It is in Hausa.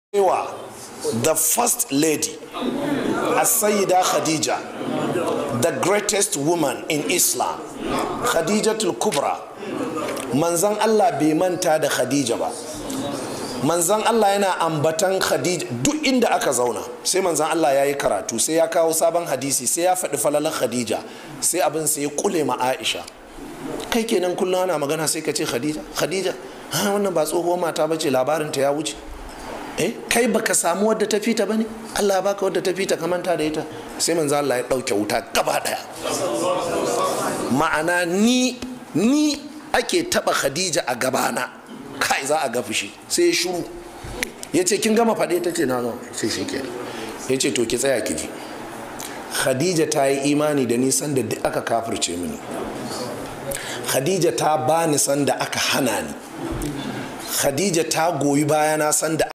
cewa the first lady As-Sayyida Khadija the greatest woman in Islam Khadijatul Kubra manzan Allah bai manta da Khadija ba manzan Allah yana ambatan Khadija duk inda aka zauna sai manzan Allah ya yi karatu sai ya kawo sabon hadisi sai ya faɗi falalar Khadija sai abin sai ya kule ma Aisha kai kenan kullum ana magana sai ka ce Khadija Khadija ha wannan ba tsohuwar mata bace labarin ta ya wuce eh kai baka samu wadda ta fita bane Allah ya baka wadda ta fita ka manta da ita sai manzo Allah ya dauke wuta gaba daya ma'ana ni ni ake taba Khadija a gabana kai za a ga fushi sai ya shiru ya ce kin gama faɗe ta ce na gama sai shi ke ya ce to ki tsaya ki ji Khadija ta yi imani da nisan da duk aka kafirce mini Khadija ta bani sanda aka hana ni Khadija ta goyi bayana sanda